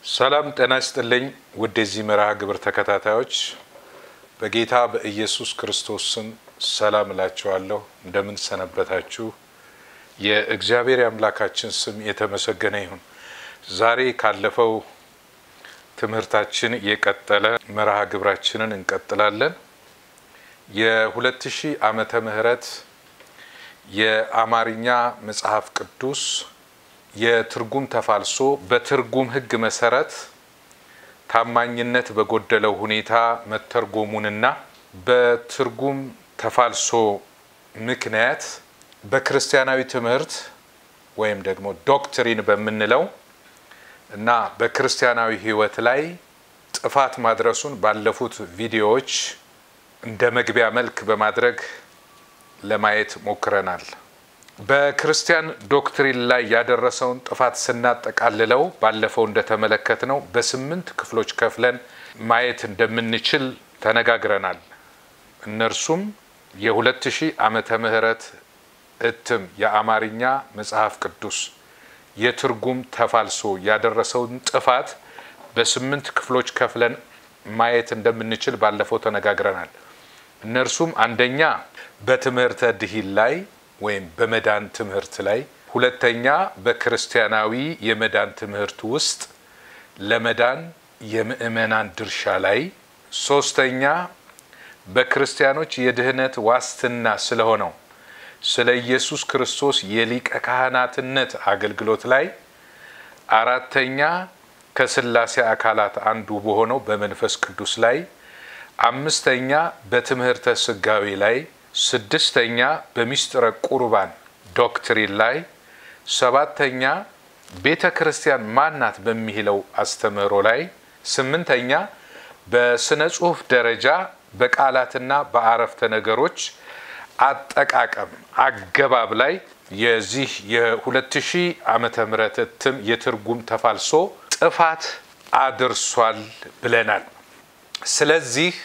ሰላም ጤና ይስጥልኝ ውድ የዚህ መርሃ ግብር ተከታታዮች በጌታ በኢየሱስ ክርስቶስ ስም ሰላም እላችኋለሁ። እንደምን ሰነበታችሁ? የእግዚአብሔር የአምላካችን ስም የተመሰገነ ይሁን። ዛሬ ካለፈው ትምህርታችን የቀጠለ መርሃ ግብራችንን እንቀጥላለን። የሁለት ሺህ ዓመተ ምህረት የአማርኛ መጽሐፍ ቅዱስ የትርጉም ተፋልሶ በትርጉም ሕግ መሰረት ታማኝነት በጎደለው ሁኔታ መተርጎሙንና በትርጉም ተፋልሶ ምክንያት በክርስቲያናዊ ትምህርት ወይም ደግሞ ዶክትሪን በምንለው እና በክርስቲያናዊ ሕይወት ላይ ጥፋት ማድረሱን ባለፉት ቪዲዮዎች እንደ መግቢያ መልክ በማድረግ ለማየት ሞክረናል። በክርስቲያን ዶክትሪን ላይ ያደረሰውን ጥፋት ስናጠቃልለው ባለፈው እንደተመለከትነው በስምንት ክፍሎች ከፍለን ማየት እንደምንችል ተነጋግረናል። እነርሱም የሁለት ሺህ ዓመተ ምህረት እትም የአማርኛ መጽሐፍ ቅዱስ የትርጉም ተፋልሶ ያደረሰውን ጥፋት በስምንት ክፍሎች ከፍለን ማየት እንደምንችል ባለፈው ተነጋግረናል። እነርሱም አንደኛ በትምህርተ ድሂን ላይ ወይም በመዳን ትምህርት ላይ፣ ሁለተኛ በክርስቲያናዊ የመዳን ትምህርት ውስጥ ለመዳን የምእመናን ድርሻ ላይ፣ ሶስተኛ በክርስቲያኖች የድህነት ዋስትና ስለሆነው ስለ ኢየሱስ ክርስቶስ የሊቀ ካህናትነት አገልግሎት ላይ፣ አራተኛ ከስላሴ አካላት አንዱ በሆነው በመንፈስ ቅዱስ ላይ፣ አምስተኛ በትምህርተ ስጋዌ ላይ ስድስተኛ በሚስጥረ ቁርባን ዶክትሪን ላይ፣ ሰባተኛ ቤተ ክርስቲያን ማናት በሚለው አስተምህሮ ላይ፣ ስምንተኛ በስነ ጽሑፍ ደረጃ በቃላትና በአረፍተ ነገሮች አጠቃቀም አገባብ ላይ የዚህ የሁለት ሺህ ዓመተ ምህረት እትም የትርጉም ተፋልሶ ጥፋት አድርሷል ብለናል። ስለዚህ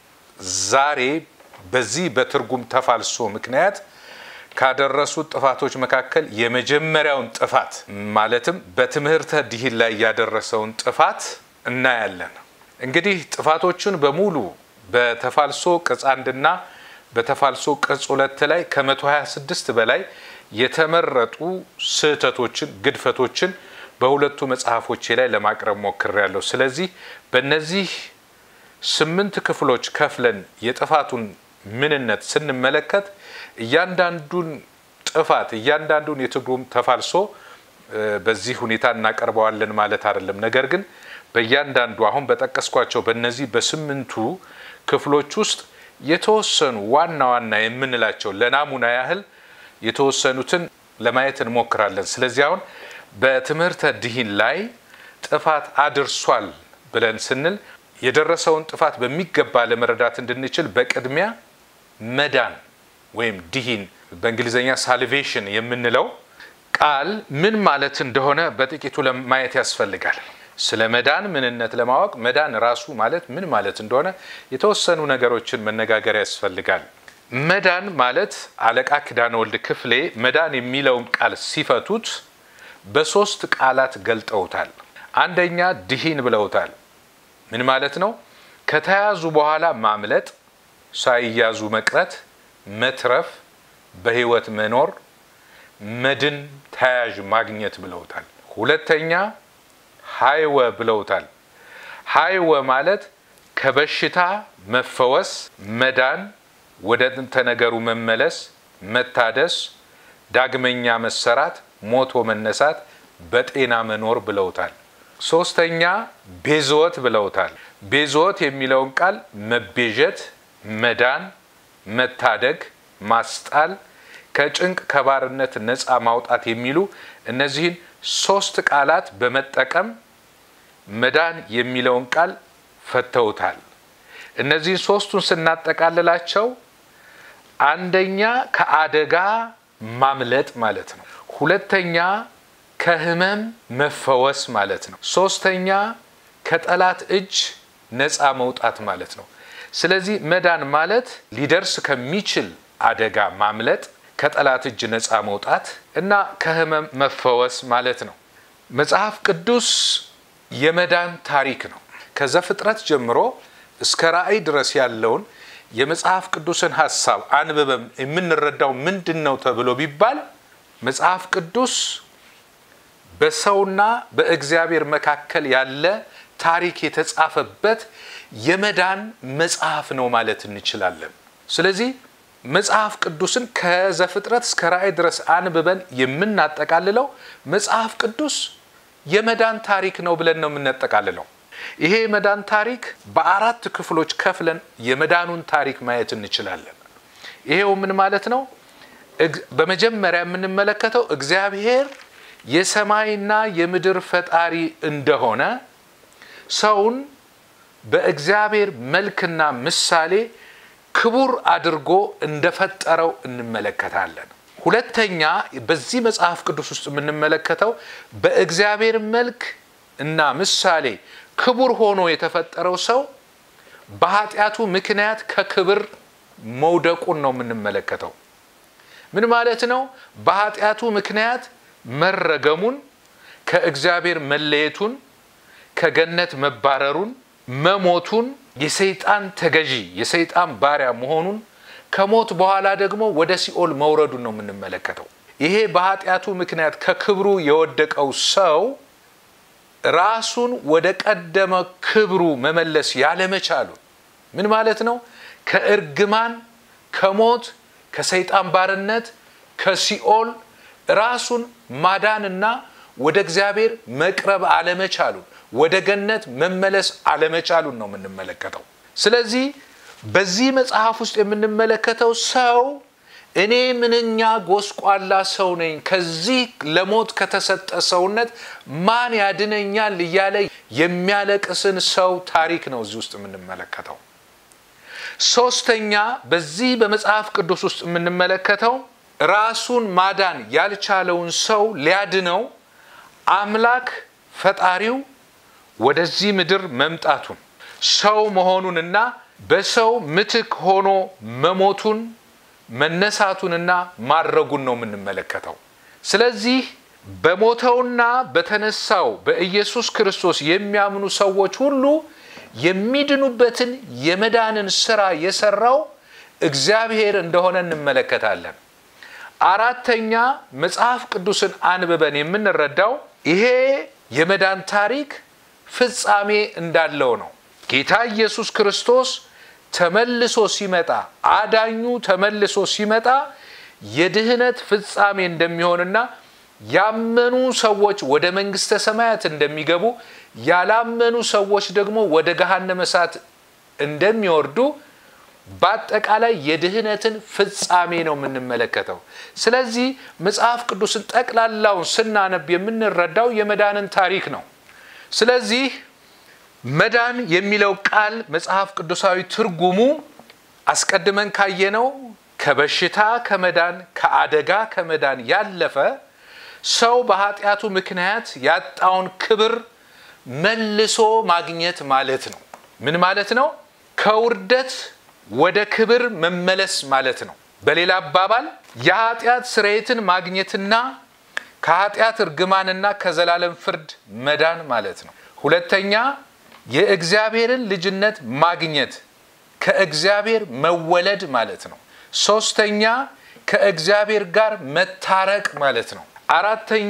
ዛሬ በዚህ በትርጉም ተፋልሶ ምክንያት ካደረሱት ጥፋቶች መካከል የመጀመሪያውን ጥፋት ማለትም በትምህርተ ድሂን ላይ ያደረሰውን ጥፋት እናያለን። እንግዲህ ጥፋቶቹን በሙሉ በተፋልሶ ቅጽ አንድና በተፋልሶ ቅጽ ሁለት ላይ ከ126 በላይ የተመረጡ ስህተቶችን፣ ግድፈቶችን በሁለቱ መጽሐፎቼ ላይ ለማቅረብ ሞክሬያለሁ። ስለዚህ በእነዚህ ስምንት ክፍሎች ከፍለን የጥፋቱን ምንነት ስንመለከት እያንዳንዱን ጥፋት እያንዳንዱን የትርጉም ተፋልሶ በዚህ ሁኔታ እናቀርበዋለን ማለት አይደለም። ነገር ግን በእያንዳንዱ አሁን በጠቀስኳቸው በእነዚህ በስምንቱ ክፍሎች ውስጥ የተወሰኑ ዋና ዋና የምንላቸው ለናሙና ያህል የተወሰኑትን ለማየት እንሞክራለን። ስለዚህ አሁን በትምህርተ ድሂን ላይ ጥፋት አድርሷል ብለን ስንል የደረሰውን ጥፋት በሚገባ ለመረዳት እንድንችል በቅድሚያ መዳን ወይም ድሂን በእንግሊዝኛ ሳልቬሽን የምንለው ቃል ምን ማለት እንደሆነ በጥቂቱ ለማየት ያስፈልጋል። ስለ መዳን ምንነት ለማወቅ መዳን ራሱ ማለት ምን ማለት እንደሆነ የተወሰኑ ነገሮችን መነጋገር ያስፈልጋል። መዳን ማለት አለቃ ኪዳነ ወልድ ክፍሌ መዳን የሚለውን ቃል ሲፈቱት በሶስት ቃላት ገልጠውታል። አንደኛ ድሂን ብለውታል። ምን ማለት ነው? ከተያዙ በኋላ ማምለጥ፣ ሳይያዙ መቅረት፣ መትረፍ፣ በህይወት መኖር፣ መድን፣ ተያዥ ማግኘት ብለውታል። ሁለተኛ ሀይወ ብለውታል። ሀይወ ማለት ከበሽታ መፈወስ፣ መዳን፣ ወደ ጥንተ ነገሩ መመለስ፣ መታደስ፣ ዳግመኛ መሰራት፣ ሞቶ መነሳት፣ በጤና መኖር ብለውታል። ሶስተኛ ቤዝወት ብለውታል። ቤዝወት የሚለውን ቃል መቤዠት፣ መዳን፣ መታደግ፣ ማስጣል፣ ከጭንቅ ከባርነት ነፃ ማውጣት የሚሉ እነዚህን ሶስት ቃላት በመጠቀም መዳን የሚለውን ቃል ፈተውታል። እነዚህን ሶስቱን ስናጠቃልላቸው አንደኛ ከአደጋ ማምለጥ ማለት ነው። ሁለተኛ ከህመም መፈወስ ማለት ነው። ሶስተኛ ከጠላት እጅ ነፃ መውጣት ማለት ነው። ስለዚህ መዳን ማለት ሊደርስ ከሚችል አደጋ ማምለጥ፣ ከጠላት እጅ ነፃ መውጣት እና ከህመም መፈወስ ማለት ነው። መጽሐፍ ቅዱስ የመዳን ታሪክ ነው። ከዘፍጥረት ጀምሮ እስከ ራእይ ድረስ ያለውን የመጽሐፍ ቅዱስን ሀሳብ አንብበም የምንረዳው ምንድን ነው ተብሎ ቢባል መጽሐፍ ቅዱስ በሰውና በእግዚአብሔር መካከል ያለ ታሪክ የተጻፈበት የመዳን መጽሐፍ ነው ማለት እንችላለን። ስለዚህ መጽሐፍ ቅዱስን ከዘፍጥረት እስከ ራእይ ድረስ አንብበን የምናጠቃልለው መጽሐፍ ቅዱስ የመዳን ታሪክ ነው ብለን ነው የምናጠቃልለው። ይሄ የመዳን ታሪክ በአራት ክፍሎች ከፍለን የመዳኑን ታሪክ ማየት እንችላለን። ይሄው ምን ማለት ነው? በመጀመሪያ የምንመለከተው እግዚአብሔር የሰማይና የምድር ፈጣሪ እንደሆነ ሰውን በእግዚአብሔር መልክና ምሳሌ ክቡር አድርጎ እንደፈጠረው እንመለከታለን። ሁለተኛ በዚህ መጽሐፍ ቅዱስ ውስጥ የምንመለከተው በእግዚአብሔር መልክ እና ምሳሌ ክቡር ሆኖ የተፈጠረው ሰው በኃጢአቱ ምክንያት ከክብር መውደቁን ነው የምንመለከተው። ምን ማለት ነው? በኃጢአቱ ምክንያት መረገሙን፣ ከእግዚአብሔር መለየቱን፣ ከገነት መባረሩን፣ መሞቱን፣ የሰይጣን ተገዢ የሰይጣን ባሪያ መሆኑን፣ ከሞት በኋላ ደግሞ ወደ ሲኦል መውረዱን ነው የምንመለከተው። ይሄ በኃጢአቱ ምክንያት ከክብሩ የወደቀው ሰው ራሱን ወደ ቀደመ ክብሩ መመለስ ያለመቻሉ ምን ማለት ነው? ከእርግማን፣ ከሞት፣ ከሰይጣን ባርነት፣ ከሲኦል ራሱን ማዳንና ወደ እግዚአብሔር መቅረብ አለመቻሉን ወደ ገነት መመለስ አለመቻሉን ነው የምንመለከተው። ስለዚህ በዚህ መጽሐፍ ውስጥ የምንመለከተው ሰው እኔ ምንኛ ጎስቋላ ሰው ነኝ፣ ከዚህ ለሞት ከተሰጠ ሰውነት ማን ያድነኛል እያለ የሚያለቅስን ሰው ታሪክ ነው እዚህ ውስጥ የምንመለከተው። ሶስተኛ በዚህ በመጽሐፍ ቅዱስ ውስጥ የምንመለከተው ራሱን ማዳን ያልቻለውን ሰው ሊያድነው አምላክ ፈጣሪው ወደዚህ ምድር መምጣቱን ሰው መሆኑንና በሰው ምትክ ሆኖ መሞቱን መነሳቱንና ማድረጉን ነው የምንመለከተው። ስለዚህ በሞተውና በተነሳው በኢየሱስ ክርስቶስ የሚያምኑ ሰዎች ሁሉ የሚድኑበትን የመዳንን ስራ የሰራው እግዚአብሔር እንደሆነ እንመለከታለን። አራተኛ መጽሐፍ ቅዱስን አንብበን የምንረዳው ይሄ የመዳን ታሪክ ፍጻሜ እንዳለው ነው። ጌታ ኢየሱስ ክርስቶስ ተመልሶ ሲመጣ አዳኙ ተመልሶ ሲመጣ የድህነት ፍጻሜ እንደሚሆንና ያመኑ ሰዎች ወደ መንግስተ ሰማያት እንደሚገቡ ያላመኑ ሰዎች ደግሞ ወደ ገሃነመ እሳት እንደሚወርዱ በአጠቃላይ የድህነትን ፍጻሜ ነው የምንመለከተው። ስለዚህ መጽሐፍ ቅዱስን ጠቅላላውን ስናነብ የምንረዳው የመዳንን ታሪክ ነው። ስለዚህ መዳን የሚለው ቃል መጽሐፍ ቅዱሳዊ ትርጉሙ አስቀድመን ካየነው ከበሽታ ከመዳን ከአደጋ ከመዳን ያለፈ ሰው በኃጢአቱ ምክንያት ያጣውን ክብር መልሶ ማግኘት ማለት ነው። ምን ማለት ነው? ከውርደት ወደ ክብር መመለስ ማለት ነው። በሌላ አባባል የኃጢአት ስርየትን ማግኘትና ከኃጢአት እርግማንና ከዘላለም ፍርድ መዳን ማለት ነው። ሁለተኛ የእግዚአብሔርን ልጅነት ማግኘት ከእግዚአብሔር መወለድ ማለት ነው። ሶስተኛ ከእግዚአብሔር ጋር መታረቅ ማለት ነው። አራተኛ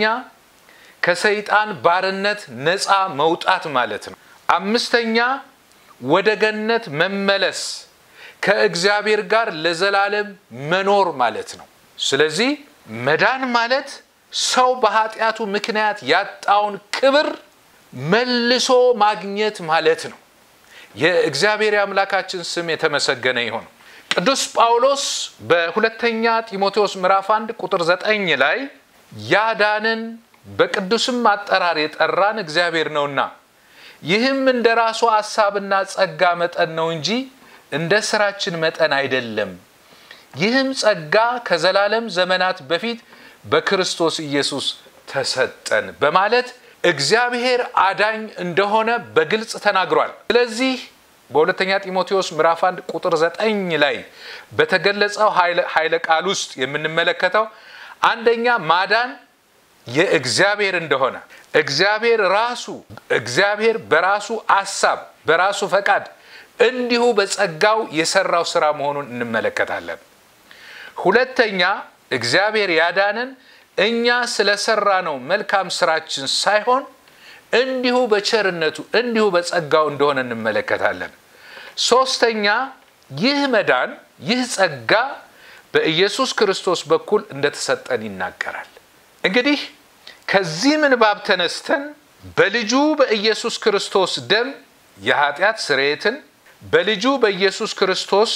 ከሰይጣን ባርነት ነፃ መውጣት ማለት ነው። አምስተኛ ወደ ገነት መመለስ ከእግዚአብሔር ጋር ለዘላለም መኖር ማለት ነው። ስለዚህ መዳን ማለት ሰው በኃጢአቱ ምክንያት ያጣውን ክብር መልሶ ማግኘት ማለት ነው። የእግዚአብሔር የአምላካችን ስም የተመሰገነ ይሁን። ቅዱስ ጳውሎስ በሁለተኛ ጢሞቴዎስ ምዕራፍ 1 ቁጥር 9 ላይ ያዳንን በቅዱስም አጠራር የጠራን እግዚአብሔር ነውና ይህም እንደ ራሱ ሐሳብና ጸጋ መጠን ነው እንጂ እንደ ስራችን መጠን አይደለም። ይህም ጸጋ ከዘላለም ዘመናት በፊት በክርስቶስ ኢየሱስ ተሰጠን በማለት እግዚአብሔር አዳኝ እንደሆነ በግልጽ ተናግሯል። ስለዚህ በሁለተኛ ጢሞቴዎስ ምዕራፍ 1 ቁጥር 9 ላይ በተገለጸው ኃይለ ቃል ውስጥ የምንመለከተው አንደኛ ማዳን የእግዚአብሔር እንደሆነ እግዚአብሔር ራሱ እግዚአብሔር በራሱ አሳብ በራሱ ፈቃድ እንዲሁ በጸጋው የሰራው ስራ መሆኑን እንመለከታለን። ሁለተኛ እግዚአብሔር ያዳነን እኛ ስለሰራ ነው መልካም ስራችን ሳይሆን እንዲሁ በቸርነቱ እንዲሁ በጸጋው እንደሆነ እንመለከታለን። ሶስተኛ ይህ መዳን ይህ ጸጋ በኢየሱስ ክርስቶስ በኩል እንደተሰጠን ይናገራል። እንግዲህ ከዚህ ምንባብ ተነስተን በልጁ በኢየሱስ ክርስቶስ ደም የኃጢአት ስርየትን በልጁ በኢየሱስ ክርስቶስ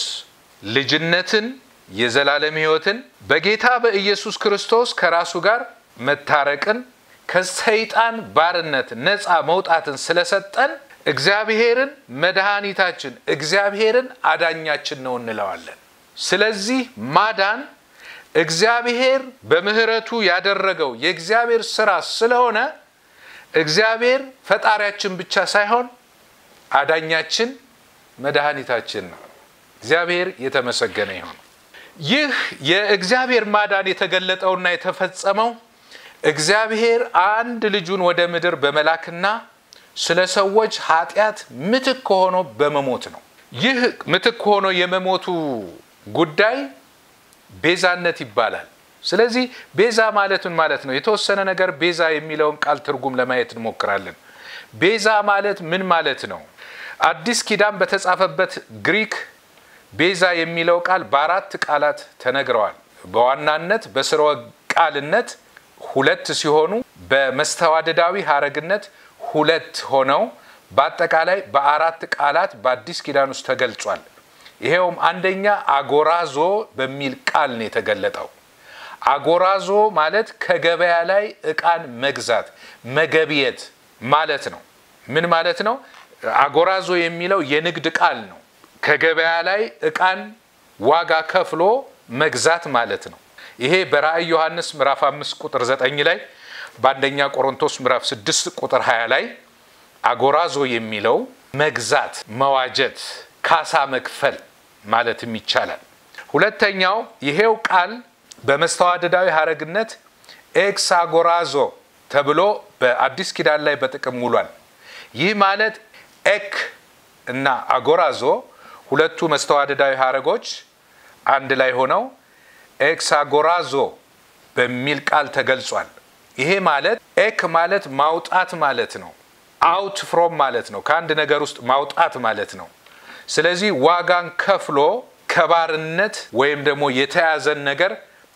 ልጅነትን የዘላለም ሕይወትን በጌታ በኢየሱስ ክርስቶስ ከራሱ ጋር መታረቅን ከሰይጣን ባርነት ነፃ መውጣትን ስለሰጠን እግዚአብሔርን መድኃኒታችን እግዚአብሔርን አዳኛችን ነው እንለዋለን። ስለዚህ ማዳን እግዚአብሔር በምሕረቱ ያደረገው የእግዚአብሔር ስራ ስለሆነ እግዚአብሔር ፈጣሪያችን ብቻ ሳይሆን አዳኛችን መድኃኒታችን ነው። እግዚአብሔር የተመሰገነ ይሁን። ይህ የእግዚአብሔር ማዳን የተገለጠውና የተፈጸመው እግዚአብሔር አንድ ልጁን ወደ ምድር በመላክና ስለ ሰዎች ኃጢአት ምትክ ሆኖ በመሞት ነው። ይህ ምትክ ሆኖ የመሞቱ ጉዳይ ቤዛነት ይባላል። ስለዚህ ቤዛ ማለት ምን ማለት ነው? የተወሰነ ነገር ቤዛ የሚለውን ቃል ትርጉም ለማየት እንሞክራለን። ቤዛ ማለት ምን ማለት ነው? አዲስ ኪዳን በተጻፈበት ግሪክ ቤዛ የሚለው ቃል በአራት ቃላት ተነግረዋል። በዋናነት በስርወ ቃልነት ሁለት ሲሆኑ በመስተዋደዳዊ ሀረግነት ሁለት ሆነው በአጠቃላይ በአራት ቃላት በአዲስ ኪዳን ውስጥ ተገልጿል። ይሄውም አንደኛ አጎራዞ በሚል ቃል ነው የተገለጠው። አጎራዞ ማለት ከገበያ ላይ እቃን መግዛት መገብየት ማለት ነው። ምን ማለት ነው? አጎራዞ የሚለው የንግድ ቃል ነው። ከገበያ ላይ እቃን ዋጋ ከፍሎ መግዛት ማለት ነው። ይሄ በራእይ ዮሐንስ ምዕራፍ 5 ቁጥር 9 ላይ በአንደኛ ቆሮንቶስ ምዕራፍ 6 ቁጥር 20 ላይ አጎራዞ የሚለው መግዛት፣ መዋጀት፣ ካሳ መክፈል ማለትም ይቻላል። ሁለተኛው ይሄው ቃል በመስተዋደዳዊ ሀረግነት ኤክስ አጎራዞ ተብሎ በአዲስ ኪዳን ላይ በጥቅም ውሏል። ይህ ማለት ኤክ እና አጎራዞ ሁለቱ መስተዋደዳዊ ሀረጎች አንድ ላይ ሆነው ኤክሳጎራዞ በሚል ቃል ተገልጿል። ይሄ ማለት ኤክ ማለት ማውጣት ማለት ነው። አውት ፍሮም ማለት ነው። ከአንድ ነገር ውስጥ ማውጣት ማለት ነው። ስለዚህ ዋጋን ከፍሎ ከባርነት ወይም ደግሞ የተያዘን ነገር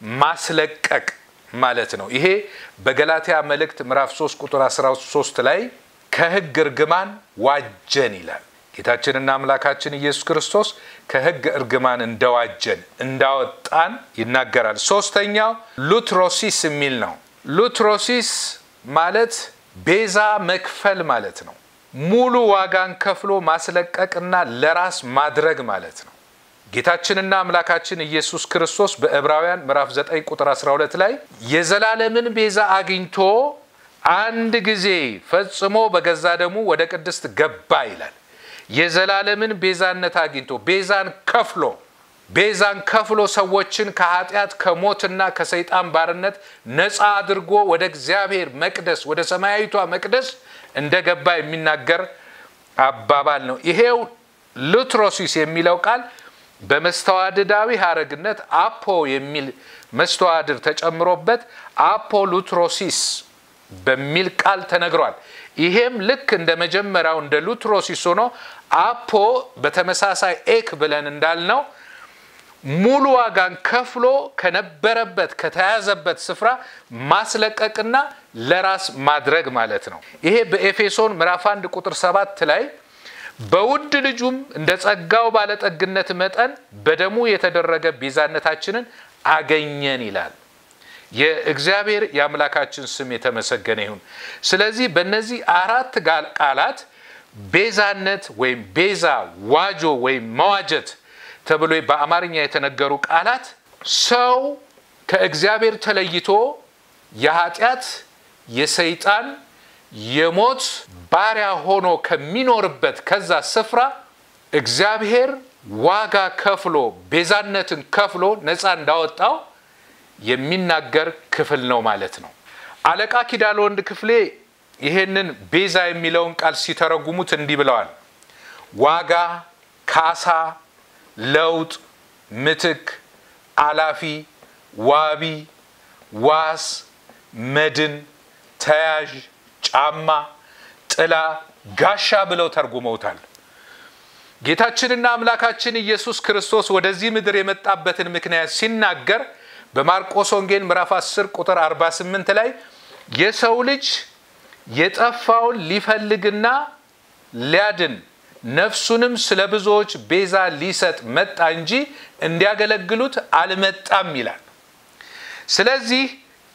ማስለቀቅ ማለት ነው። ይሄ በገላትያ መልእክት ምዕራፍ 3 ቁጥር 13 ላይ ከሕግ እርግማን ዋጀን ይላል። ጌታችንና አምላካችን ኢየሱስ ክርስቶስ ከሕግ እርግማን እንደዋጀን እንዳወጣን ይናገራል። ሶስተኛው ሉትሮሲስ የሚል ነው። ሉትሮሲስ ማለት ቤዛ መክፈል ማለት ነው። ሙሉ ዋጋን ከፍሎ ማስለቀቅና ለራስ ማድረግ ማለት ነው። ጌታችንና አምላካችን ኢየሱስ ክርስቶስ በዕብራውያን ምዕራፍ 9 ቁጥር 12 ላይ የዘላለምን ቤዛ አግኝቶ አንድ ጊዜ ፈጽሞ በገዛ ደሙ ወደ ቅድስት ገባ ይላል። የዘላለምን ቤዛነት አግኝቶ ቤዛን ከፍሎ ቤዛን ከፍሎ ሰዎችን ከኃጢአት ከሞትና ከሰይጣን ባርነት ነፃ አድርጎ ወደ እግዚአብሔር መቅደስ ወደ ሰማያዊቷ መቅደስ እንደገባ የሚናገር አባባል ነው። ይሄው ሉትሮሲስ የሚለው ቃል በመስተዋድዳዊ ሀረግነት አፖ የሚል መስተዋድር ተጨምሮበት አፖ ሉትሮሲስ በሚል ቃል ተነግሯል። ይሄም ልክ እንደ መጀመሪያው እንደ ሉትሮሲስ ሆኖ አፖ በተመሳሳይ ኤክ ብለን እንዳልነው ሙሉ ዋጋን ከፍሎ ከነበረበት ከተያዘበት ስፍራ ማስለቀቅና ለራስ ማድረግ ማለት ነው። ይሄ በኤፌሶን ምዕራፍ 1 ቁጥር 7 ላይ በውድ ልጁም እንደ ጸጋው ባለጠግነት መጠን በደሙ የተደረገ ቤዛነታችንን አገኘን ይላል። የእግዚአብሔር የአምላካችን ስም የተመሰገነ ይሁን። ስለዚህ በእነዚህ አራት ቃላት ቤዛነት ወይም ቤዛ፣ ዋጆ ወይም መዋጀት ተብሎ በአማርኛ የተነገሩ ቃላት ሰው ከእግዚአብሔር ተለይቶ የኃጢአት የሰይጣን የሞት ባሪያ ሆኖ ከሚኖርበት ከዛ ስፍራ እግዚአብሔር ዋጋ ከፍሎ ቤዛነትን ከፍሎ ነፃ እንዳወጣው የሚናገር ክፍል ነው ማለት ነው። አለቃ ኪዳለ ወንድ ክፍሌ ይሄንን ቤዛ የሚለውን ቃል ሲተረጉሙት እንዲህ ብለዋል። ዋጋ፣ ካሳ፣ ለውጥ፣ ምትክ፣ አላፊ፣ ዋቢ፣ ዋስ፣ መድን፣ ተያዥ፣ ጫማ፣ ጥላ፣ ጋሻ ብለው ተርጉመውታል። ጌታችንና አምላካችን ኢየሱስ ክርስቶስ ወደዚህ ምድር የመጣበትን ምክንያት ሲናገር በማርቆስ ወንጌል ምዕራፍ 10 ቁጥር 48 ላይ የሰው ልጅ የጠፋውን ሊፈልግና ሊያድን ነፍሱንም ስለ ብዙዎች ቤዛ ሊሰጥ መጣ እንጂ እንዲያገለግሉት አልመጣም ይላል። ስለዚህ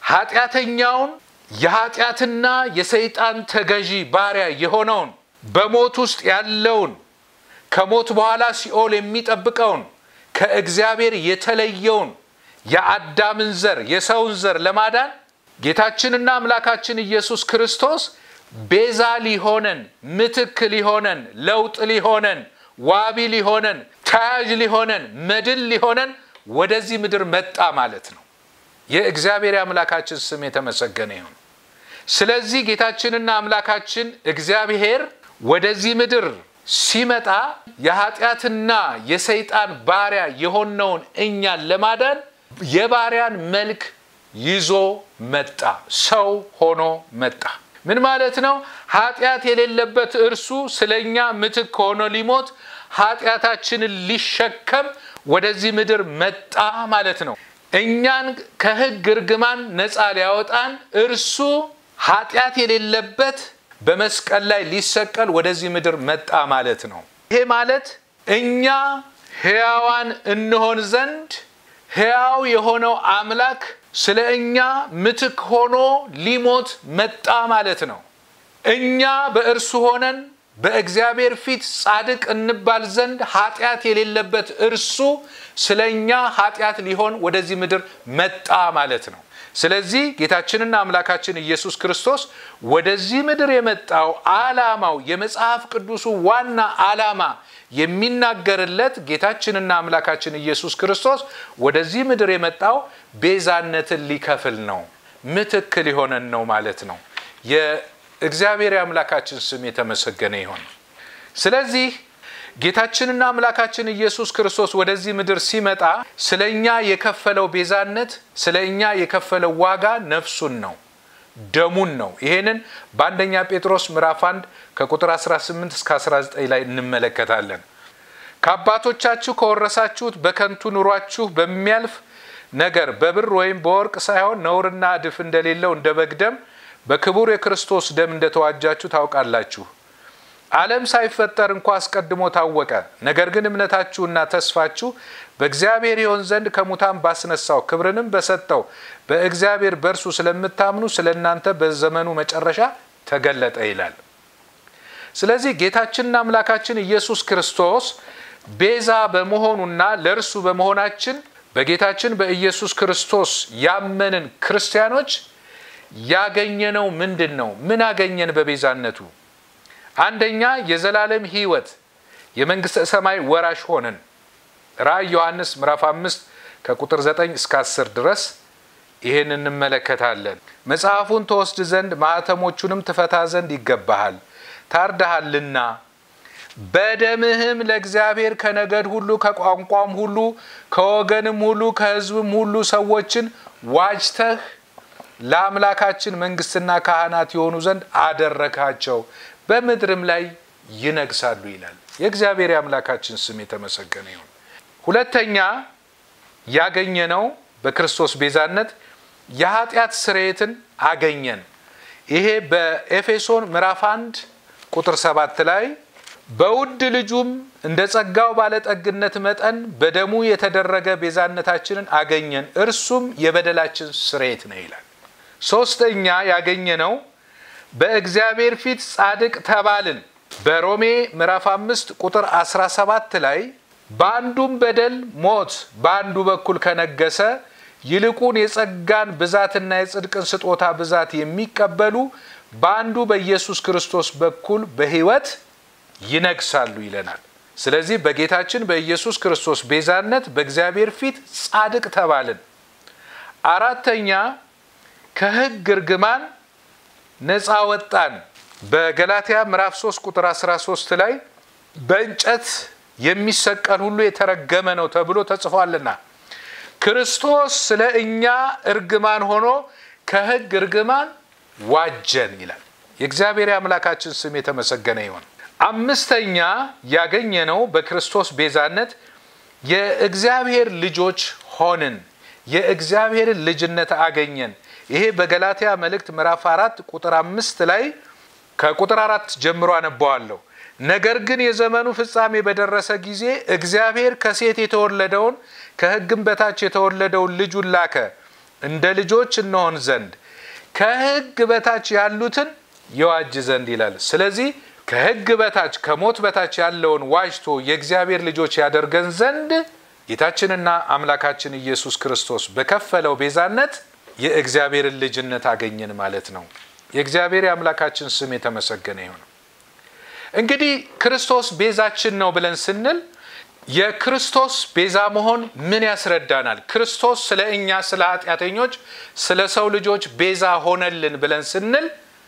ኃጢአተኛውን የኃጢአትና የሰይጣን ተገዢ ባሪያ የሆነውን በሞት ውስጥ ያለውን ከሞት በኋላ ሲኦል የሚጠብቀውን ከእግዚአብሔር የተለየውን የአዳምን ዘር የሰውን ዘር ለማዳን ጌታችንና አምላካችን ኢየሱስ ክርስቶስ ቤዛ ሊሆነን፣ ምትክ ሊሆነን፣ ለውጥ ሊሆነን፣ ዋቢ ሊሆነን፣ ተያዥ ሊሆነን፣ መድን ሊሆነን ወደዚህ ምድር መጣ ማለት ነው። የእግዚአብሔር አምላካችን ስም የተመሰገነ ይሁን። ስለዚህ ጌታችንና አምላካችን እግዚአብሔር ወደዚህ ምድር ሲመጣ የኃጢአትና የሰይጣን ባሪያ የሆነውን እኛን ለማዳን የባሪያን መልክ ይዞ መጣ። ሰው ሆኖ መጣ። ምን ማለት ነው? ኃጢአት የሌለበት እርሱ ስለ እኛ ምትክ ሆኖ ሊሞት ኃጢአታችንን ሊሸከም ወደዚህ ምድር መጣ ማለት ነው። እኛን ከሕግ እርግማን ነፃ ሊያወጣን እርሱ ኃጢአት የሌለበት በመስቀል ላይ ሊሰቀል ወደዚህ ምድር መጣ ማለት ነው። ይሄ ማለት እኛ ሕያዋን እንሆን ዘንድ ሕያው የሆነው አምላክ ስለ እኛ ምትክ ሆኖ ሊሞት መጣ ማለት ነው። እኛ በእርሱ ሆነን በእግዚአብሔር ፊት ጻድቅ እንባል ዘንድ ኃጢአት የሌለበት እርሱ ስለ እኛ ኃጢአት ሊሆን ወደዚህ ምድር መጣ ማለት ነው። ስለዚህ ጌታችንና አምላካችን ኢየሱስ ክርስቶስ ወደዚህ ምድር የመጣው ዓላማው የመጽሐፍ ቅዱሱ ዋና ዓላማ የሚናገርለት ጌታችንና አምላካችን ኢየሱስ ክርስቶስ ወደዚህ ምድር የመጣው ቤዛነትን ሊከፍል ነው፣ ምትክ ሊሆነን ነው ማለት ነው። የእግዚአብሔር አምላካችን ስም የተመሰገነ ይሆን። ስለዚህ ጌታችንና አምላካችን ኢየሱስ ክርስቶስ ወደዚህ ምድር ሲመጣ ስለ እኛ የከፈለው ቤዛነት ስለ እኛ የከፈለው ዋጋ ነፍሱን ነው፣ ደሙን ነው። ይሄንን በአንደኛ ጴጥሮስ ምዕራፍ 1 ከቁጥር 18 እስከ 19 ላይ እንመለከታለን። ከአባቶቻችሁ ከወረሳችሁት በከንቱ ኑሯችሁ በሚያልፍ ነገር በብር ወይም በወርቅ ሳይሆን ነውርና እድፍ እንደሌለው እንደ በግ ደም በክቡር የክርስቶስ ደም እንደተዋጃችሁ ታውቃላችሁ። ዓለም ሳይፈጠር እንኳ አስቀድሞ ታወቀ። ነገር ግን እምነታችሁና ተስፋችሁ በእግዚአብሔር ይሆን ዘንድ ከሙታን ባስነሳው ክብርንም በሰጠው በእግዚአብሔር በእርሱ ስለምታምኑ ስለ እናንተ በዘመኑ መጨረሻ ተገለጠ ይላል። ስለዚህ ጌታችንና አምላካችን ኢየሱስ ክርስቶስ ቤዛ በመሆኑና ለእርሱ በመሆናችን በጌታችን በኢየሱስ ክርስቶስ ያመንን ክርስቲያኖች ያገኘነው ምንድን ነው? ምን አገኘን በቤዛነቱ? አንደኛ የዘላለም ሕይወት የመንግስተ ሰማይ ወራሽ ሆንን። ራእይ ዮሐንስ ምዕራፍ አምስት ከቁጥር 9 እስከ 10 ድረስ ይህን እንመለከታለን። መጽሐፉን ተወስድ ዘንድ ማኅተሞቹንም ትፈታ ዘንድ ይገባሃል፣ ታርደሃልና በደምህም ለእግዚአብሔር ከነገድ ሁሉ ከቋንቋም ሁሉ ከወገንም ሁሉ ከሕዝብም ሁሉ ሰዎችን ዋጅተህ ለአምላካችን መንግስትና ካህናት የሆኑ ዘንድ አደረካቸው በምድርም ላይ ይነግሳሉ ይላል። የእግዚአብሔር የአምላካችን ስም የተመሰገነ ይሁን። ሁለተኛ ያገኘነው በክርስቶስ ቤዛነት የኃጢአት ስርየትን አገኘን። ይሄ በኤፌሶን ምዕራፍ አንድ ቁጥር ሰባት ላይ በውድ ልጁም እንደ ጸጋው ባለጠግነት መጠን በደሙ የተደረገ ቤዛነታችንን አገኘን፣ እርሱም የበደላችን ስርየት ነው ይላል። ሶስተኛ ያገኘነው በእግዚአብሔር ፊት ጻድቅ ተባልን። በሮሜ ምዕራፍ አምስት ቁጥር 17 ላይ በአንዱም በደል ሞት በአንዱ በኩል ከነገሰ ይልቁን የጸጋን ብዛትና የጽድቅን ስጦታ ብዛት የሚቀበሉ በአንዱ በኢየሱስ ክርስቶስ በኩል በሕይወት ይነግሳሉ ይለናል። ስለዚህ በጌታችን በኢየሱስ ክርስቶስ ቤዛነት በእግዚአብሔር ፊት ጻድቅ ተባልን። አራተኛ ከሕግ እርግማን ነፃ ወጣን። በገላትያ ምዕራፍ 3 ቁጥር 13 ላይ በእንጨት የሚሰቀል ሁሉ የተረገመ ነው ተብሎ ተጽፏልና ክርስቶስ ስለ እኛ እርግማን ሆኖ ከሕግ እርግማን ዋጀን ይላል። የእግዚአብሔር አምላካችን ስም የተመሰገነ ይሁን። አምስተኛ ያገኘነው በክርስቶስ ቤዛነት የእግዚአብሔር ልጆች ሆንን። የእግዚአብሔርን ልጅነት አገኘን። ይሄ በገላትያ መልእክት ምዕራፍ አራት ቁጥር አምስት ላይ ከቁጥር አራት ጀምሮ አነበዋለሁ። ነገር ግን የዘመኑ ፍጻሜ በደረሰ ጊዜ እግዚአብሔር ከሴት የተወለደውን ከሕግም በታች የተወለደውን ልጁን ላከ፣ እንደ ልጆች እንሆን ዘንድ ከሕግ በታች ያሉትን የዋጅ ዘንድ ይላል። ስለዚህ ከሕግ በታች ከሞት በታች ያለውን ዋጅቶ የእግዚአብሔር ልጆች ያደርገን ዘንድ ጌታችንና አምላካችን ኢየሱስ ክርስቶስ በከፈለው ቤዛነት የእግዚአብሔርን ልጅነት አገኘን ማለት ነው። የእግዚአብሔር የአምላካችን ስም የተመሰገነ ይሁን። እንግዲህ ክርስቶስ ቤዛችን ነው ብለን ስንል የክርስቶስ ቤዛ መሆን ምን ያስረዳናል? ክርስቶስ ስለ እኛ ስለ ኃጢአተኞች ስለ ሰው ልጆች ቤዛ ሆነልን ብለን ስንል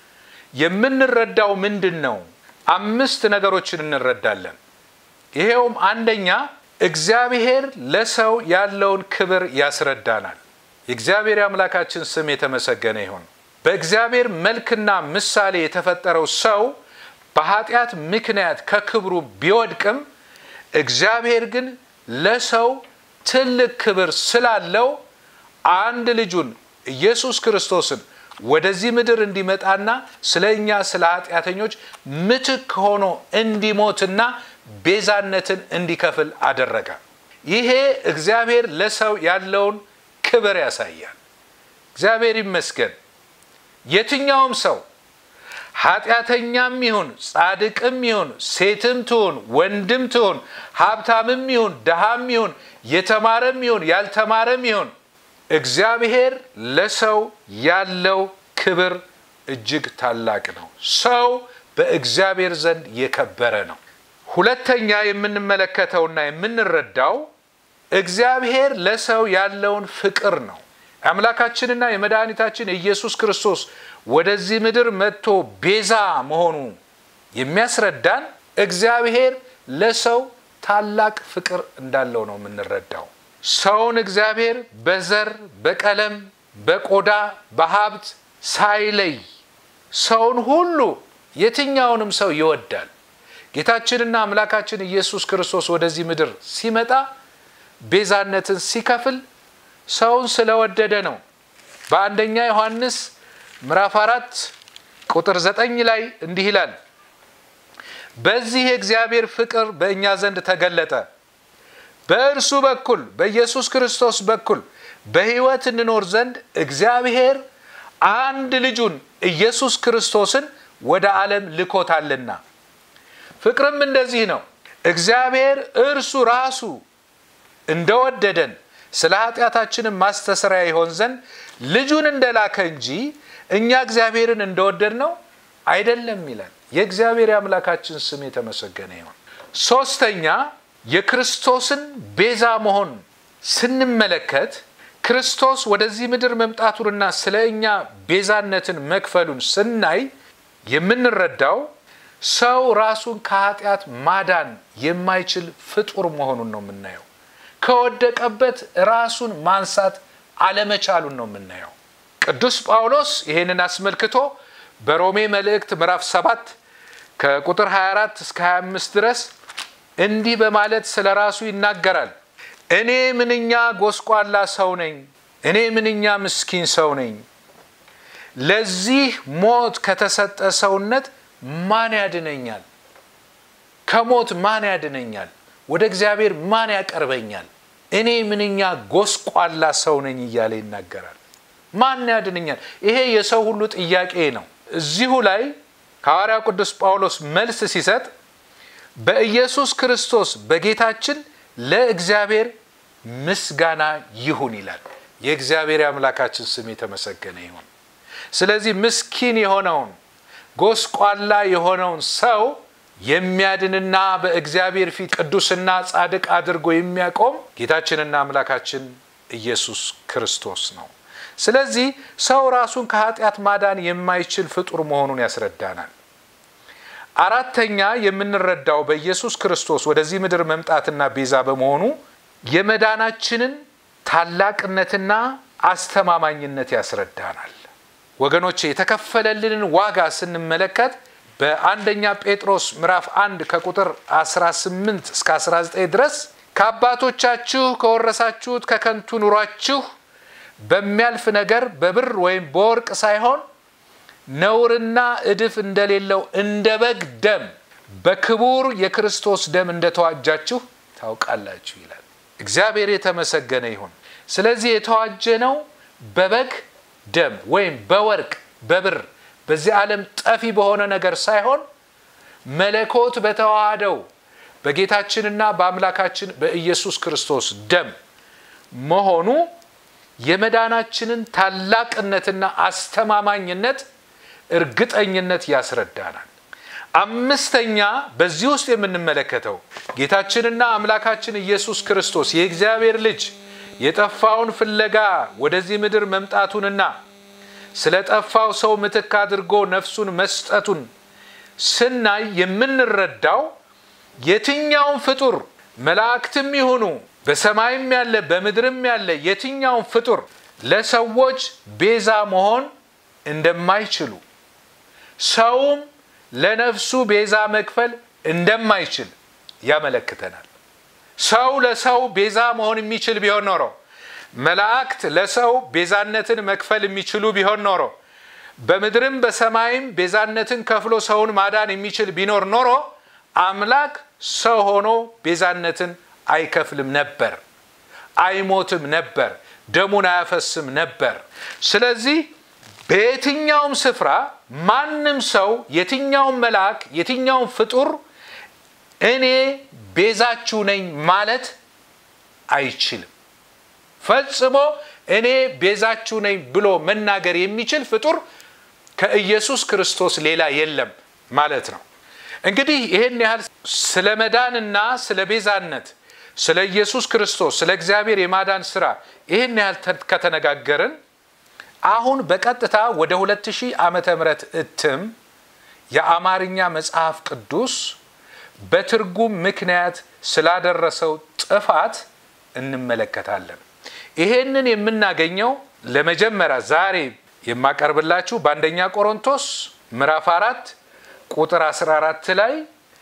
የምንረዳው ምንድን ነው? አምስት ነገሮችን እንረዳለን። ይሄውም አንደኛ እግዚአብሔር ለሰው ያለውን ክብር ያስረዳናል። የእግዚአብሔር የአምላካችን ስም የተመሰገነ ይሁን። በእግዚአብሔር መልክና ምሳሌ የተፈጠረው ሰው በኃጢአት ምክንያት ከክብሩ ቢወድቅም እግዚአብሔር ግን ለሰው ትልቅ ክብር ስላለው አንድ ልጁን ኢየሱስ ክርስቶስን ወደዚህ ምድር እንዲመጣና ስለ እኛ ስለ ኃጢአተኞች ምትክ ሆኖ እንዲሞትና ቤዛነትን እንዲከፍል አደረገ። ይሄ እግዚአብሔር ለሰው ያለውን ክብር ያሳያል። እግዚአብሔር ይመስገን። የትኛውም ሰው ኃጢአተኛም ይሁን ጻድቅም ይሁን ሴትም ትሁን ወንድም ትሁን ሀብታምም ይሁን ድሃም ይሁን የተማረም ይሁን ያልተማረም ይሁን እግዚአብሔር ለሰው ያለው ክብር እጅግ ታላቅ ነው። ሰው በእግዚአብሔር ዘንድ የከበረ ነው። ሁለተኛ የምንመለከተውና የምንረዳው እግዚአብሔር ለሰው ያለውን ፍቅር ነው። አምላካችንና የመድኃኒታችን የኢየሱስ ክርስቶስ ወደዚህ ምድር መጥቶ ቤዛ መሆኑ የሚያስረዳን እግዚአብሔር ለሰው ታላቅ ፍቅር እንዳለው ነው የምንረዳው። ሰውን እግዚአብሔር በዘር፣ በቀለም፣ በቆዳ፣ በሀብት ሳይለይ ሰውን ሁሉ የትኛውንም ሰው ይወዳል። ጌታችንና አምላካችን ኢየሱስ ክርስቶስ ወደዚህ ምድር ሲመጣ ቤዛነትን ሲከፍል ሰውን ስለወደደ ነው። በአንደኛ ዮሐንስ ምዕራፍ አራት ቁጥር ዘጠኝ ላይ እንዲህ ይላል፣ በዚህ የእግዚአብሔር ፍቅር በእኛ ዘንድ ተገለጠ፣ በእርሱ በኩል በኢየሱስ ክርስቶስ በኩል በሕይወት እንኖር ዘንድ እግዚአብሔር አንድ ልጁን ኢየሱስ ክርስቶስን ወደ ዓለም ልኮታልና። ፍቅርም እንደዚህ ነው፣ እግዚአብሔር እርሱ ራሱ እንደወደደን ስለ ኃጢአታችንም ማስተሰሪያ ይሆን ዘንድ ልጁን እንደላከ እንጂ እኛ እግዚአብሔርን እንደወደድ ነው አይደለም ይላል። የእግዚአብሔር የአምላካችን ስም የተመሰገነ ይሆን። ሶስተኛ የክርስቶስን ቤዛ መሆን ስንመለከት ክርስቶስ ወደዚህ ምድር መምጣቱንና ስለ እኛ ቤዛነትን መክፈሉን ስናይ የምንረዳው ሰው ራሱን ከኃጢአት ማዳን የማይችል ፍጡር መሆኑን ነው የምናየው። ከወደቀበት ራሱን ማንሳት አለመቻሉን ነው የምናየው። ቅዱስ ጳውሎስ ይህንን አስመልክቶ በሮሜ መልእክት ምዕራፍ 7 ከቁጥር 24 እስከ 25 ድረስ እንዲህ በማለት ስለ ራሱ ይናገራል። እኔ ምንኛ ጎስቋላ ሰው ነኝ፣ እኔ ምንኛ ምስኪን ሰው ነኝ። ለዚህ ሞት ከተሰጠ ሰውነት ማን ያድነኛል? ከሞት ማን ያድነኛል? ወደ እግዚአብሔር ማን ያቀርበኛል? እኔ ምንኛ ጎስቋላ ሰው ነኝ እያለ ይናገራል። ማን ያድነኛል? ይሄ የሰው ሁሉ ጥያቄ ነው። እዚሁ ላይ ሐዋርያው ቅዱስ ጳውሎስ መልስ ሲሰጥ በኢየሱስ ክርስቶስ በጌታችን ለእግዚአብሔር ምስጋና ይሁን ይላል። የእግዚአብሔር የአምላካችን ስም የተመሰገነ ይሁን። ስለዚህ ምስኪን የሆነውን ጎስቋላ የሆነውን ሰው የሚያድንና በእግዚአብሔር ፊት ቅዱስና ጻድቅ አድርጎ የሚያቆም ጌታችንና አምላካችን ኢየሱስ ክርስቶስ ነው። ስለዚህ ሰው ራሱን ከኃጢአት ማዳን የማይችል ፍጡር መሆኑን ያስረዳናል። አራተኛ የምንረዳው በኢየሱስ ክርስቶስ ወደዚህ ምድር መምጣትና ቤዛ በመሆኑ የመዳናችንን ታላቅነትና አስተማማኝነት ያስረዳናል። ወገኖቼ የተከፈለልንን ዋጋ ስንመለከት በአንደኛ ጴጥሮስ ምዕራፍ 1 ከቁጥር 18 እስከ 19 ድረስ ከአባቶቻችሁ ከወረሳችሁት ከከንቱ ኑሯችሁ በሚያልፍ ነገር በብር ወይም በወርቅ ሳይሆን ነውርና እድፍ እንደሌለው እንደ በግ ደም በክቡር የክርስቶስ ደም እንደተዋጃችሁ ታውቃላችሁ ይላል። እግዚአብሔር የተመሰገነ ይሁን። ስለዚህ የተዋጀነው በበግ ደም ወይም በወርቅ በብር በዚህ ዓለም ጠፊ በሆነ ነገር ሳይሆን መለኮት በተዋሃደው በጌታችንና በአምላካችን በኢየሱስ ክርስቶስ ደም መሆኑ የመዳናችንን ታላቅነትና አስተማማኝነት እርግጠኝነት ያስረዳናል። አምስተኛ በዚህ ውስጥ የምንመለከተው ጌታችንና አምላካችን ኢየሱስ ክርስቶስ የእግዚአብሔር ልጅ የጠፋውን ፍለጋ ወደዚህ ምድር መምጣቱንና ስለ ጠፋው ሰው ምትክ አድርጎ ነፍሱን መስጠቱን ስናይ የምንረዳው የትኛውን ፍጡር መላእክትም ይሁኑ በሰማይም ያለ በምድርም ያለ የትኛውን ፍጡር ለሰዎች ቤዛ መሆን እንደማይችሉ ሰውም ለነፍሱ ቤዛ መክፈል እንደማይችል ያመለክተናል። ሰው ለሰው ቤዛ መሆን የሚችል ቢሆን ኖሮ መላእክት ለሰው ቤዛነትን መክፈል የሚችሉ ቢሆን ኖሮ በምድርም በሰማይም ቤዛነትን ከፍሎ ሰውን ማዳን የሚችል ቢኖር ኖሮ አምላክ ሰው ሆኖ ቤዛነትን አይከፍልም ነበር፣ አይሞትም ነበር፣ ደሙን አያፈስም ነበር። ስለዚህ በየትኛውም ስፍራ ማንም ሰው የትኛውም መልአክ የትኛውም ፍጡር እኔ ቤዛችሁ ነኝ ማለት አይችልም። ፈጽሞ እኔ ቤዛችሁ ነኝ ብሎ መናገር የሚችል ፍጡር ከኢየሱስ ክርስቶስ ሌላ የለም ማለት ነው። እንግዲህ ይህን ያህል ስለ መዳንና ስለ ቤዛነት ስለ ኢየሱስ ክርስቶስ ስለ እግዚአብሔር የማዳን ስራ ይህን ያህል ከተነጋገርን አሁን በቀጥታ ወደ 2000 ዓመተ ምህረት እትም የአማርኛ መጽሐፍ ቅዱስ በትርጉም ምክንያት ስላደረሰው ጥፋት እንመለከታለን። ይሄንን የምናገኘው ለመጀመሪያ ዛሬ የማቀርብላችሁ በአንደኛ ቆሮንቶስ ምዕራፍ አራት ቁጥር 14 ላይ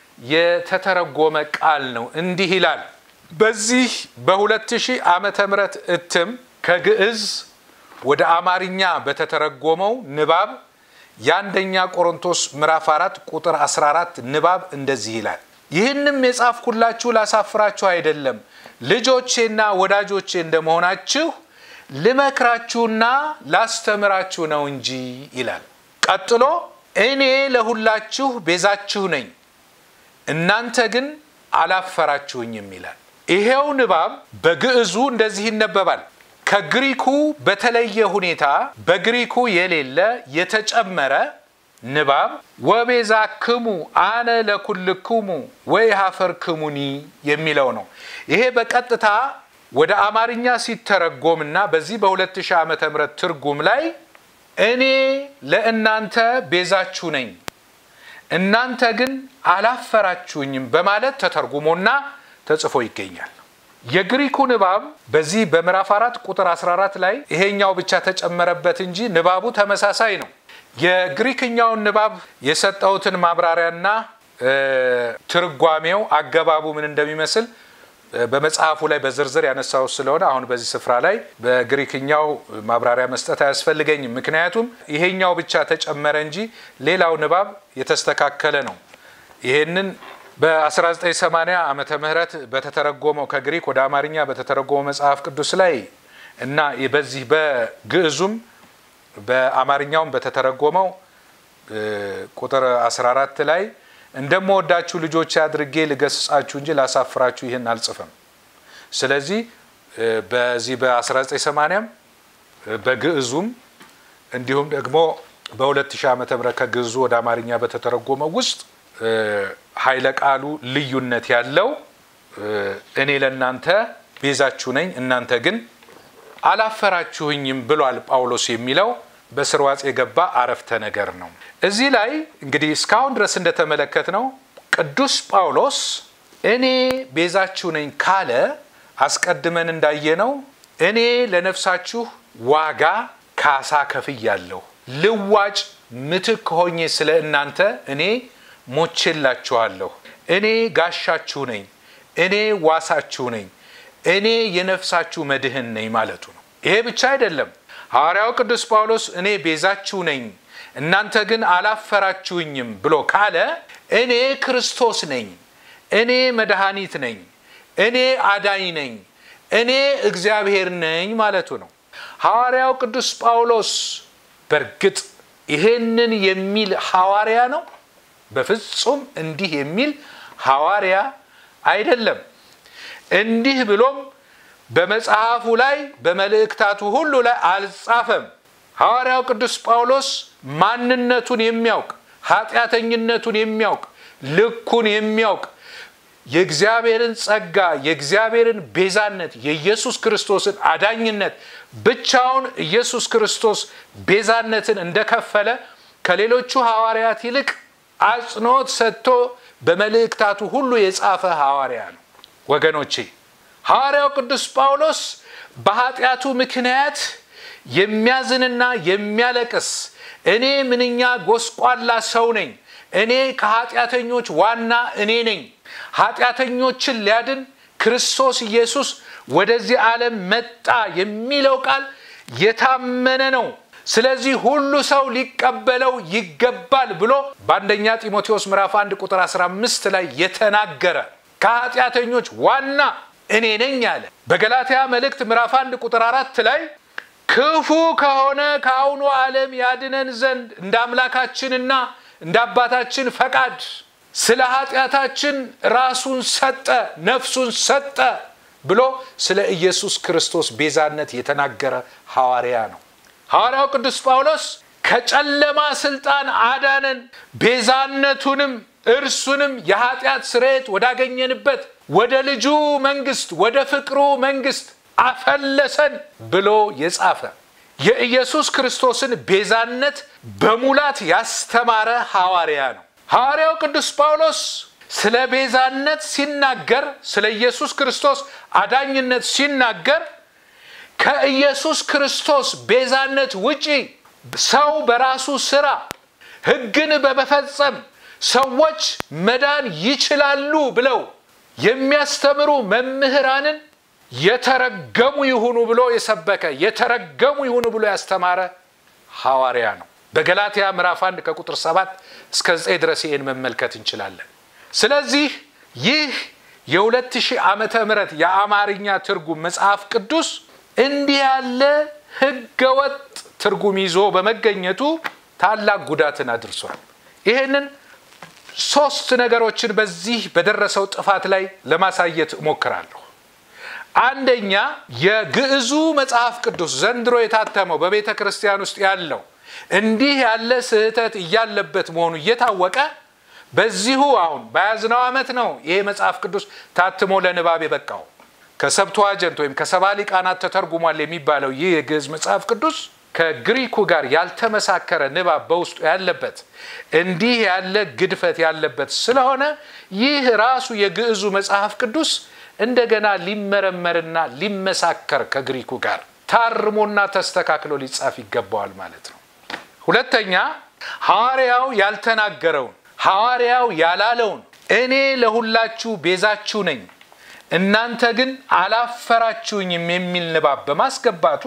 የተተረጎመ ቃል ነው። እንዲህ ይላል። በዚህ በ2000 ዓመተ ምህረት እትም ከግዕዝ ወደ አማርኛ በተተረጎመው ንባብ የአንደኛ ቆሮንቶስ ምዕራፍ 4 ቁጥር 14 ንባብ እንደዚህ ይላል። ይህንም የጻፍኩላችሁ ላሳፍራችሁ አይደለም፣ ልጆቼና ወዳጆቼ እንደመሆናችሁ ልመክራችሁና ላስተምራችሁ ነው እንጂ ይላል። ቀጥሎ እኔ ለሁላችሁ ቤዛችሁ ነኝ፣ እናንተ ግን አላፈራችሁኝም ይላል። ይሄው ንባብ በግዕዙ እንደዚህ ይነበባል። ከግሪኩ በተለየ ሁኔታ በግሪኩ የሌለ የተጨመረ ንባብ ወቤዛ ክሙ አነ ለኩልክሙ ወይ ሀፈር ክሙኒ የሚለው ነው። ይሄ በቀጥታ ወደ አማርኛ ሲተረጎምና በዚህ በ2000 ዓመተ ምህረት ትርጉም ላይ እኔ ለእናንተ ቤዛችሁ ነኝ እናንተ ግን አላፈራችሁኝም በማለት ተተርጉሞና ተጽፎ ይገኛል። የግሪኩ ንባብ በዚህ በምዕራፍ አራት ቁጥር 14 ላይ ይሄኛው ብቻ ተጨመረበት እንጂ ንባቡ ተመሳሳይ ነው። የግሪክኛውን ንባብ የሰጠሁትን ማብራሪያና ትርጓሜው አገባቡ ምን እንደሚመስል በመጽሐፉ ላይ በዝርዝር ያነሳው ስለሆነ አሁን በዚህ ስፍራ ላይ በግሪክኛው ማብራሪያ መስጠት አያስፈልገኝም። ምክንያቱም ይሄኛው ብቻ ተጨመረ እንጂ ሌላው ንባብ የተስተካከለ ነው። ይሄንን በ1980 ዓመተ ምህረት በተተረጎመው ከግሪክ ወደ አማርኛ በተተረጎመው መጽሐፍ ቅዱስ ላይ እና በዚህ በግዕዙም በአማርኛውም በተተረጎመው ቁጥር 14 ላይ እንደምወዳችሁ ልጆች አድርጌ ልገስጻችሁ እንጂ ላሳፍራችሁ ይህን አልጽፍም። ስለዚህ በዚህ በ1980 በግዕዙም እንዲሁም ደግሞ በ2000 ዓመተ ምህረት ከግዕዙ ወደ አማርኛ በተተረጎመው ውስጥ ኃይለ ቃሉ ልዩነት ያለው እኔ ለእናንተ ቤዛችሁ ነኝ እናንተ ግን አላፈራችሁኝም ብሏል ጳውሎስ የሚለው በስርዋጽ የገባ አረፍተ ነገር ነው። እዚህ ላይ እንግዲህ እስካሁን ድረስ እንደተመለከት ነው ቅዱስ ጳውሎስ እኔ ቤዛችሁ ነኝ ካለ አስቀድመን እንዳየነው እኔ ለነፍሳችሁ ዋጋ ካሳ ከፍያለሁ፣ ልዋጭ ምትክ ሆኜ ስለ እናንተ እኔ ሞቼላችኋለሁ፣ እኔ ጋሻችሁ ነኝ፣ እኔ ዋሳችሁ ነኝ፣ እኔ የነፍሳችሁ መድህን ነኝ ማለቱ ነው። ይሄ ብቻ አይደለም። ሐዋርያው ቅዱስ ጳውሎስ እኔ ቤዛችሁ ነኝ እናንተ ግን አላፈራችሁኝም ብሎ ካለ እኔ ክርስቶስ ነኝ፣ እኔ መድኃኒት ነኝ፣ እኔ አዳኝ ነኝ፣ እኔ እግዚአብሔር ነኝ ማለቱ ነው። ሐዋርያው ቅዱስ ጳውሎስ በእርግጥ ይሄንን የሚል ሐዋርያ ነው? በፍጹም እንዲህ የሚል ሐዋርያ አይደለም። እንዲህ ብሎም በመጽሐፉ ላይ በመልእክታቱ ሁሉ ላይ አልጻፈም። ሐዋርያው ቅዱስ ጳውሎስ ማንነቱን የሚያውቅ ኃጢአተኝነቱን የሚያውቅ ልኩን የሚያውቅ የእግዚአብሔርን ጸጋ የእግዚአብሔርን ቤዛነት የኢየሱስ ክርስቶስን አዳኝነት ብቻውን ኢየሱስ ክርስቶስ ቤዛነትን እንደከፈለ ከሌሎቹ ሐዋርያት ይልቅ አጽንኦት ሰጥቶ በመልእክታቱ ሁሉ የጻፈ ሐዋርያ ነው። ወገኖቼ ሐዋርያው ቅዱስ ጳውሎስ በኃጢአቱ ምክንያት የሚያዝንና የሚያለቅስ እኔ ምንኛ ጎስቋላ ሰው ነኝ፣ እኔ ከኃጢአተኞች ዋና እኔ ነኝ፣ ኃጢአተኞችን ሊያድን ክርስቶስ ኢየሱስ ወደዚህ ዓለም መጣ የሚለው ቃል የታመነ ነው። ስለዚህ ሁሉ ሰው ሊቀበለው ይገባል ብሎ በአንደኛ ጢሞቴዎስ ምዕራፍ 1 ቁጥር 15 ላይ የተናገረ ከኃጢአተኞች ዋና እኔ ነኝ አለ። በገላትያ መልእክት ምዕራፍ 1 ቁጥር 4 ላይ ክፉ ከሆነ ከአሁኑ ዓለም ያድነን ዘንድ እንደ አምላካችንና እንደ አባታችን ፈቃድ ስለ ኃጢአታችን ራሱን ሰጠ፣ ነፍሱን ሰጠ ብሎ ስለ ኢየሱስ ክርስቶስ ቤዛነት የተናገረ ሐዋርያ ነው። ሐዋርያው ቅዱስ ጳውሎስ ከጨለማ ስልጣን አዳነን፣ ቤዛነቱንም እርሱንም የኃጢአት ስርየት ወዳገኘንበት ወደ ልጁ መንግስት ወደ ፍቅሩ መንግስት አፈለሰን ብሎ የጻፈ የኢየሱስ ክርስቶስን ቤዛነት በሙላት ያስተማረ ሐዋርያ ነው። ሐዋርያው ቅዱስ ጳውሎስ ስለ ቤዛነት ሲናገር፣ ስለ ኢየሱስ ክርስቶስ አዳኝነት ሲናገር ከኢየሱስ ክርስቶስ ቤዛነት ውጪ ሰው በራሱ ስራ ሕግን በመፈጸም ሰዎች መዳን ይችላሉ ብለው የሚያስተምሩ መምህራንን የተረገሙ ይሁኑ ብሎ የሰበከ የተረገሙ ይሁኑ ብሎ ያስተማረ ሐዋርያ ነው። በገላትያ ምዕራፍ 1 ከቁጥር 7 እስከ 9 ድረስ ይህን መመልከት እንችላለን። ስለዚህ ይህ የ2000 ዓመተ ምህረት የአማርኛ ትርጉም መጽሐፍ ቅዱስ እንዲህ ያለ ህገወጥ ትርጉም ይዞ በመገኘቱ ታላቅ ጉዳትን አድርሷል። ይህንን ሶስት ነገሮችን በዚህ በደረሰው ጥፋት ላይ ለማሳየት እሞክራለሁ። አንደኛ የግዕዙ መጽሐፍ ቅዱስ ዘንድሮ የታተመው በቤተ ክርስቲያን ውስጥ ያለው እንዲህ ያለ ስህተት እያለበት መሆኑ እየታወቀ በዚሁ አሁን በያዝነው ዓመት ነው ይሄ መጽሐፍ ቅዱስ ታትሞ ለንባብ የበቃው። ከሰብተዋጀንት ወይም ከሰባ ሊቃናት ተተርጉሟል የሚባለው ይህ የግዕዝ መጽሐፍ ቅዱስ ከግሪኩ ጋር ያልተመሳከረ ንባብ በውስጡ ያለበት እንዲህ ያለ ግድፈት ያለበት ስለሆነ ይህ ራሱ የግዕዙ መጽሐፍ ቅዱስ እንደገና ሊመረመርና ሊመሳከር ከግሪኩ ጋር ታርሞና ተስተካክሎ ሊጻፍ ይገባዋል ማለት ነው። ሁለተኛ ሐዋርያው ያልተናገረውን ሐዋርያው ያላለውን እኔ ለሁላችሁ ቤዛችሁ ነኝ እናንተ ግን አላፈራችሁኝም የሚል ንባብ በማስገባቱ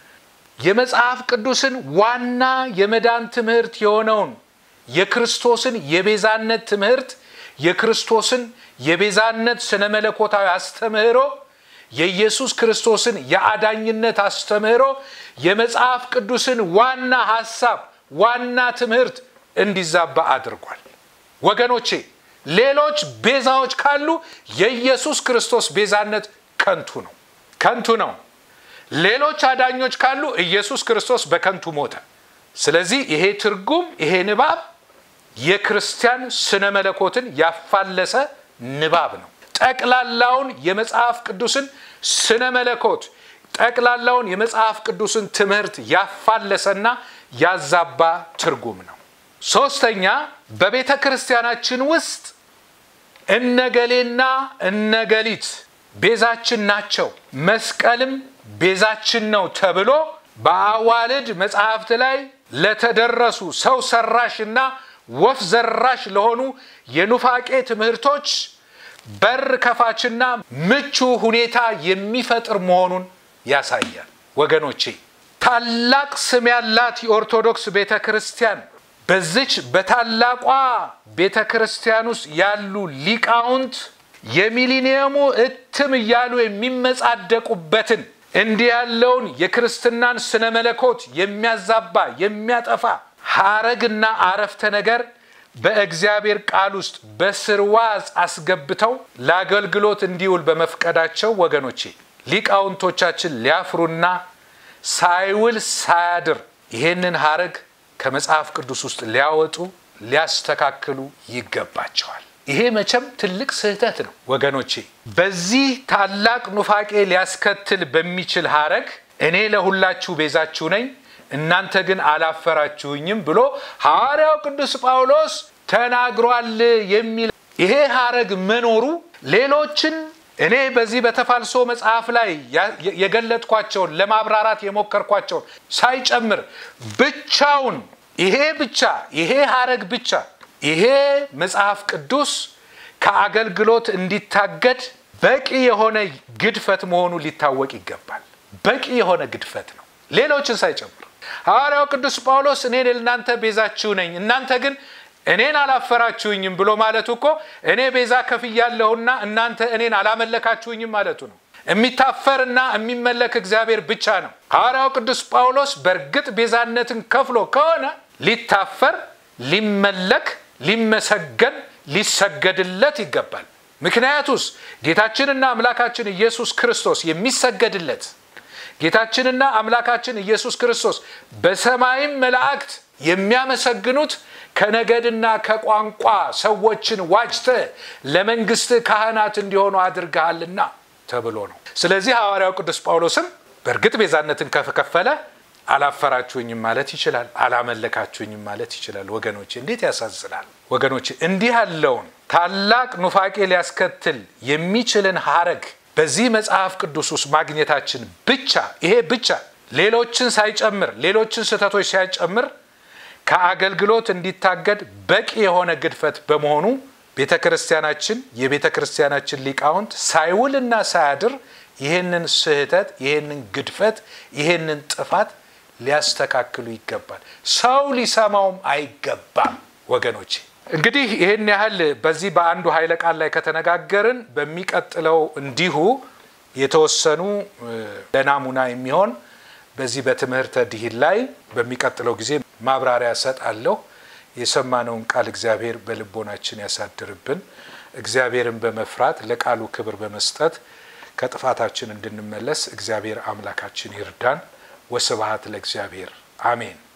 የመጽሐፍ ቅዱስን ዋና የመዳን ትምህርት የሆነውን የክርስቶስን የቤዛነት ትምህርት የክርስቶስን የቤዛነት ስነ መለኮታዊ አስተምህሮ የኢየሱስ ክርስቶስን የአዳኝነት አስተምህሮ የመጽሐፍ ቅዱስን ዋና ሐሳብ ዋና ትምህርት እንዲዛባ አድርጓል። ወገኖቼ ሌሎች ቤዛዎች ካሉ የኢየሱስ ክርስቶስ ቤዛነት ከንቱ ነው፣ ከንቱ ነው። ሌሎች አዳኞች ካሉ ኢየሱስ ክርስቶስ በከንቱ ሞተ። ስለዚህ ይሄ ትርጉም ይሄ ንባብ የክርስቲያን ስነ መለኮትን ያፋለሰ ንባብ ነው። ጠቅላላውን የመጽሐፍ ቅዱስን ስነ መለኮት ጠቅላላውን የመጽሐፍ ቅዱስን ትምህርት ያፋለሰና ያዛባ ትርጉም ነው። ሶስተኛ በቤተ ክርስቲያናችን ውስጥ እነገሌና እነገሊት ቤዛችን ናቸው፣ መስቀልም ቤዛችን ነው ተብሎ በአዋልድ መጽሐፍት ላይ ለተደረሱ ሰው ሰራሽና ወፍ ዘራሽ ለሆኑ የኑፋቄ ትምህርቶች በር ከፋችና ምቹ ሁኔታ የሚፈጥር መሆኑን ያሳያል። ወገኖቼ ታላቅ ስም ያላት የኦርቶዶክስ ቤተ ክርስቲያን በዚች በታላቋ ቤተ ክርስቲያን ውስጥ ያሉ ሊቃውንት የሚሊኒየሙ እትም እያሉ የሚመጻደቁበትን እንዲህ ያለውን የክርስትናን ስነ መለኮት የሚያዛባ የሚያጠፋ ሐረግና አረፍተ ነገር በእግዚአብሔር ቃል ውስጥ በስርዋጽ አስገብተው ለአገልግሎት እንዲውል በመፍቀዳቸው ወገኖቼ ሊቃውንቶቻችን ሊያፍሩና ሳይውል ሳያድር ይሄንን ሐረግ ከመጽሐፍ ቅዱስ ውስጥ ሊያወጡ ሊያስተካክሉ ይገባቸዋል። ይሄ መቼም ትልቅ ስህተት ነው ወገኖቼ። በዚህ ታላቅ ኑፋቄ ሊያስከትል በሚችል ሐረግ እኔ ለሁላችሁ ቤዛችሁ ነኝ እናንተ ግን አላፈራችሁኝም ብሎ ሐዋርያው ቅዱስ ጳውሎስ ተናግሯል የሚል ይሄ ሐረግ መኖሩ ሌሎችን እኔ በዚህ በተፋልሶ መጽሐፍ ላይ የገለጥኳቸውን ለማብራራት የሞከርኳቸውን ሳይጨምር ብቻውን ይሄ ብቻ ይሄ ሐረግ ብቻ ይሄ መጽሐፍ ቅዱስ ከአገልግሎት እንዲታገድ በቂ የሆነ ግድፈት መሆኑ ሊታወቅ ይገባል። በቂ የሆነ ግድፈት ነው፣ ሌሎችን ሳይጨምር። ሐዋርያው ቅዱስ ጳውሎስ እኔ ለእናንተ ቤዛችሁ ነኝ እናንተ ግን እኔን አላፈራችሁኝም ብሎ ማለቱ እኮ እኔ ቤዛ ከፍያለሁና እናንተ እኔን አላመለካችሁኝም ማለቱ ነው። የሚታፈርና የሚመለክ እግዚአብሔር ብቻ ነው። ሐዋርያው ቅዱስ ጳውሎስ በእርግጥ ቤዛነትን ከፍሎ ከሆነ ሊታፈር፣ ሊመለክ፣ ሊመሰገን፣ ሊሰገድለት ይገባል። ምክንያቱስ ጌታችንና አምላካችን ኢየሱስ ክርስቶስ የሚሰገድለት ጌታችንና አምላካችን ኢየሱስ ክርስቶስ በሰማይም መላእክት የሚያመሰግኑት ከነገድና ከቋንቋ ሰዎችን ዋጅተ ለመንግስት ካህናት እንዲሆኑ አድርገሃልና ተብሎ ነው። ስለዚህ ሐዋርያው ቅዱስ ጳውሎስም በእርግጥ ቤዛነትን ከከፈለ አላፈራችሁኝም ማለት ይችላል፣ አላመለካችሁኝም ማለት ይችላል። ወገኖቼ እንዴት ያሳዝናል! ወገኖቼ እንዲህ ያለውን ታላቅ ኑፋቄ ሊያስከትል የሚችልን ሐረግ በዚህ መጽሐፍ ቅዱስ ውስጥ ማግኘታችን ብቻ ይሄ ብቻ ሌሎችን ሳይጨምር ሌሎችን ስህተቶች ሳይጨምር ከአገልግሎት እንዲታገድ በቂ የሆነ ግድፈት በመሆኑ ቤተ ክርስቲያናችን የቤተ ክርስቲያናችን ሊቃውንት ሳይውልና ሳያድር ይህንን ስህተት ይህንን ግድፈት ይህንን ጥፋት ሊያስተካክሉ ይገባል። ሰው ሊሰማውም አይገባም። ወገኖቼ እንግዲህ ይህን ያህል በዚህ በአንዱ ኃይለ ቃል ላይ ከተነጋገርን በሚቀጥለው እንዲሁ የተወሰኑ ለናሙና የሚሆን በዚህ በትምህርተ ድሂን ላይ በሚቀጥለው ጊዜ ማብራሪያ እሰጣለሁ። የሰማነውን ቃል እግዚአብሔር በልቦናችን ያሳድርብን። እግዚአብሔርን በመፍራት ለቃሉ ክብር በመስጠት ከጥፋታችን እንድንመለስ እግዚአብሔር አምላካችን ይርዳን። ወስብሐት ለእግዚአብሔር አሜን።